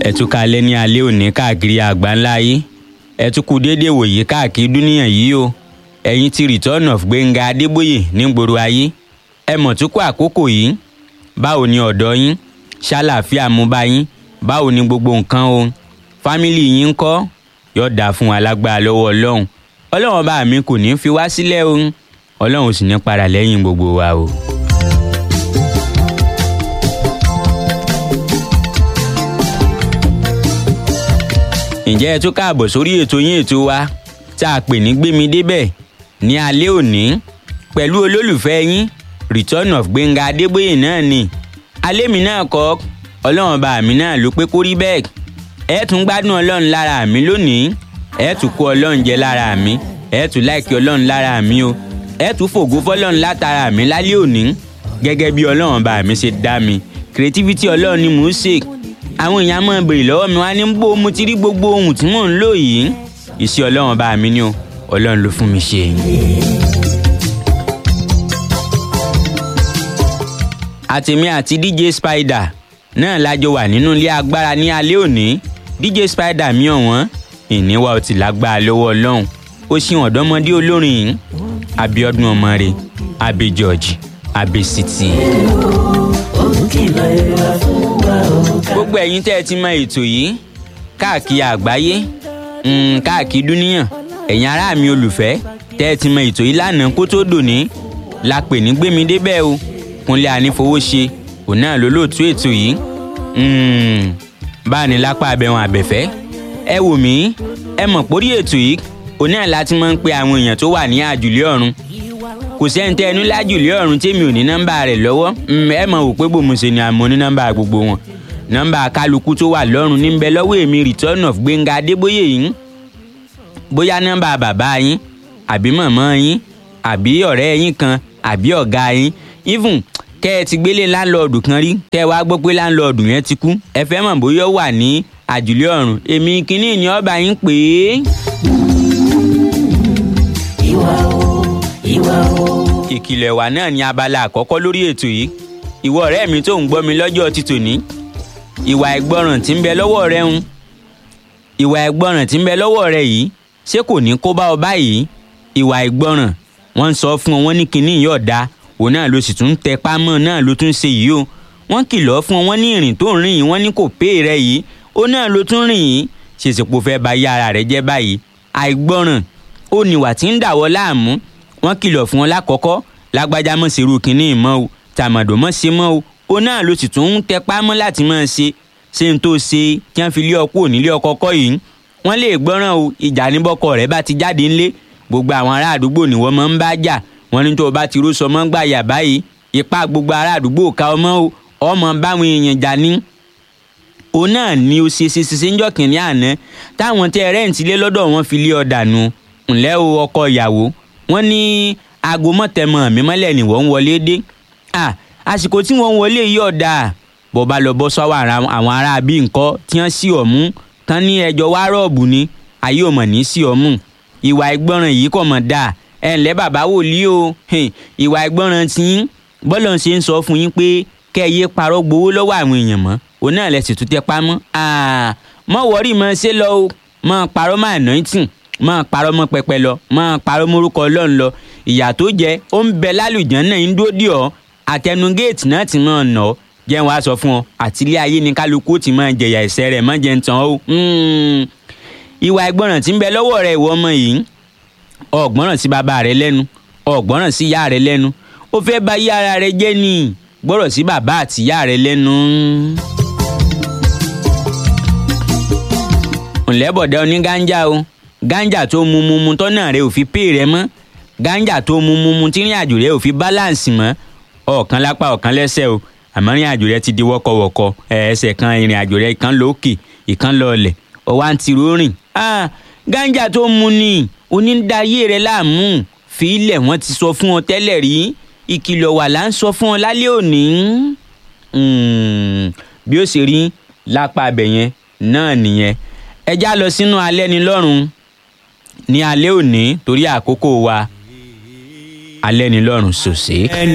ẹ tún kalẹ̀ ní alẹ́ òní káàkiri àgbáńlá yìí ẹ tún kú déédéé wòye káàkiri dúníyàn yìí o ẹ̀yin ti return of Gbẹ́ngà Adébóyè nígboro ayé ẹ mọ̀ tún kó àkókò yìí báwo ni ọ̀dọ́ yín ṣàlàáfíà mú bá yín báwo ni gbogbo nǹkan o fámìlì yín ń kọ́ yóò dáa fún wa lágbára lọ́wọ́ ọlọ́run ọlọ́run bá mi kò ní í fi wá sílẹ̀ o ọlọ́run sì ní padà lẹ́yìn gbogbo wa o. ǹjẹ́ ẹ tún káàbọ̀ sórí ètò yín ètò wa tá a pè ní gbémi débẹ̀ ní alẹ́ òní pẹ̀lú olólùfẹ́ yín return of Gbẹ́ngà Adébóyè náà ni alẹ́ mi náà kọ́ ọlọ́run bá mi náà ló pé kó rí bẹ́ẹ̀ ẹ tún gbádùn ọlọ́run lára mi lónìí ẹ tún kó ọlọ́run jẹ lára mi ẹ tún láìkí ọlọ́run lára mi o ẹ tún fògo fọlọ́run látara mi lálẹ́ òní gẹ́gẹ́ bí ọlọ́run bá mi ṣe dá mi creativity ọlọ́run ni mò ń ṣe àwọn èèyàn máa béèrè lọ́wọ́ mi wá ní bó mo ti rí gbogbo ohun tí mò ń lò yìí iṣẹ́ ọlọ́run bá mi ní o ọlọ́run ló fún mi ṣe. àtèmi àti DJ Spider náà lájọ wà nínú ilé agbára ní alẹ́ òní DJ Spider mi ọ̀wọ́n ìníwá ọtí lágbára lọ́wọ́ ọlọ́run ó ṣì ọ̀dọ́mọdé olórin yìí Abíọ́dún ọmọre Abi George Abi City. gbogbo ẹ̀yin tẹ́ ẹ ti mọ ètò yìí káàkiri àgbáyé káàkiri dúníyàn ẹ̀yin ará mi olùfẹ́ tẹ́ ẹ ti mọ ètò yìí lánàá kó tó dòní la pè ní gbémi débẹ̀ o Kúnlé Anífowóṣe òun náà ló lóòtú ètò yìí báà ní lápá abẹ́wọn àbẹ̀fẹ́ ẹ wò mí ẹ mọ̀ pórí ètò yìí òun náà láti máa ń pe àwọn èèyàn tó wà ní àjùlé ọ̀run kò sẹ́ńtẹ́ ẹnu lájùlé ọ̀run tèmi ò ní nọ́mbà rẹ̀ lọ́wọ́ ẹ mọ̀ wò pé bòmùsè ni àmọ́ ní nọ́mbà gbogbo wọn nọ́mbà kálukú tó wà lọ́run ní bẹ lọ́wọ́ èmi return of Gbẹ́ngà Adébóyè yìí bóyá nọ́mbà bàbá yín àbí màmá yín àbí ọ̀rẹ́ yín kan àbí ọ̀gá yín even kẹ́ ẹ ti gbélé láńlọ́ọ̀dù kan rí kẹ́ ẹ wá gbọ́ pé láńlọ́ọ̀dù yẹn ti kú ẹ fẹ́ mọ̀ bóyá ó wà ní àjùlé ọ̀run èmi kínní ni ọba yín pè é. ìwà o ìwà o. ìkìlọ̀ ẹ̀wà náà ni abala àkọ́kọ́ lórí ètò yìí ìwọ ọ̀rẹ́ mi tó ń gbọ́ mi lọ́jọ́ ti tòní ìwà ìgbọràn tí ń bẹ lọ́wọ́ rẹ ń ìwà ìgbọràn tí ń bẹ lọ́wọ́ rẹ yìí ṣé kò ní kó bá ọ báyìí ìwà ìgbọràn wọ́n ń sọ fún ọ wọ́n ní kinní yìí ọ̀dà òun náà ló sì tún tẹ pámọ́ náà ló tún ṣe yìí o wọ́n kìlọ̀ fún ọ wọ́n ní ìrìn tó ń rìn yìí wọ́n ní kò pé rẹ yìí ó náà ló tún rìn yìí ṣèṣèpò fẹ́ ba yí ara rẹ jẹ́ báyìí àìgbọràn ó níwà tí ń dàwọ́ láàmú wọ́n kìlọ̀ fún ọ lákọ̀ọ́kọ́ lágbájá mọ̀ ṣerú kinní ìmọ̀ o tàmọ̀dò mọ̀ ṣe mọ́ o ó náà ló sì tún ń tẹ pámọ́ láti máa ṣe ṣé n tó ṣe kí wọ́n fi lé ọkọ ònílé ọkọ kọ́ yìí wọ́n lè gbọ́ràn o ìjà níbọ̀kọ rẹ̀ bá ti jáde ńlé gbogbo àwọn ará àdúgbò ni wọ́n máa ń bá jà wọ́n ní tó o bá ti ró sọmọ́ gbà yà báyìí ipá gbogbo ará àdúgbò ká ọmọ o ọmọ báwọn èèyàn jà ní. òun náà ni o ṣe ṣe ṣe ń jọ kìnìún àná táwọn tẹ rẹ́ǹtì lé lọ́dọ̀ wọn fi lé ọ̀dà nu ńlẹ́ o ọkọ ìyàwó wọ́n ní aago mọ̀tẹ́mọ̀ mi mọ́lẹ̀ ni wọ́n ń wọlé dé àsìkò tí wọ́n ń wọlé yìí ọ̀dà bó bá lọ bọ́ sọ́wọ́ àwọn ará bí nǹkan tí wọ́n sí ọ̀mú tán ní ẹjọ́ wá rọ́ọ̀bù ni ayé ò mọ̀ ní sí ọ̀mú ìwà ìgbọràn yìí kò mọ̀ dáa ẹ ǹlẹ́ bàbá wòlíì o ìwà ìgbọràn tí yín bọ́lọ̀ ṣe ń sọ fún yín pé kẹ́ ẹ yé parọ́ gbowó lọ́wọ́ àwọn èèyàn mọ́ òun náà lẹ sì tún tẹ pamọ́ mọ́ wọ́rí mọ́ ṣe lọ o mọ́ parọ́ mọ́ anointing mọ́ parọ́ mọ́ pẹpẹ lọ mọ́ parọ́ mórúkọ ọlọ́run lọ ìyà tó jẹ ó ń bẹ lálùjẹ́ náà ń dúró dì ọ́ àtẹnu géètì náà ti máa nà ọ́ jẹ́ wàá sọ fún ọ àtìlé ayé ni kálukú ti máa jẹ̀yà ẹ̀ṣẹ̀ rẹ̀ mọ́ jẹ́ ń tàn ọ́ ìwà ìgbọràn tí ń bẹ lọ́wọ́ rẹ̀ ìwọ ọmọ yìí ọ̀gbọ́ràn sí bàbá rẹ lẹ́nu ọ̀gbọ́ràn sí ìyá rẹ lẹ́nu ó fẹ́ bà yí ara rẹ jẹ́ ni gbọ́rọ̀ sí bàbá àti ìyá rẹ lẹ́nu. ǹlẹ́bọ̀dá oní gánjà o gánjà tó mu mu mu tọ́nà rẹ ò fi pè rẹ mọ́ gánjà tó mu mu mu tí rìn àjò rẹ ò fi báláǹsì mọ́ ọ̀kan lápá ọ̀kan lẹ́sẹ̀ o àmọ́ rìn àjò rẹ ti di wọ́kọ̀wọ́kọ ẹsẹ̀ kan ìrìn àjò rẹ ìkan lókè ìkan lọọlẹ̀ ọwọ́ àǹtí rórìn gánjà tó mu ni onídàáyé rẹ láàmú fi ilẹ̀ wọ́n ti sọ fún ọ tẹ́lẹ̀ rí ìkìlọ̀ wà là ń sọ fún ọ lálẹ́ òní. bí ó ṣe rí lápá abẹ yẹn náà nìyẹn ẹ já lọ sínú alẹ́ ni lọ́rùn ní alẹ́ òní torí àkókò wa alẹ́ ni lọ́rùn sòsè.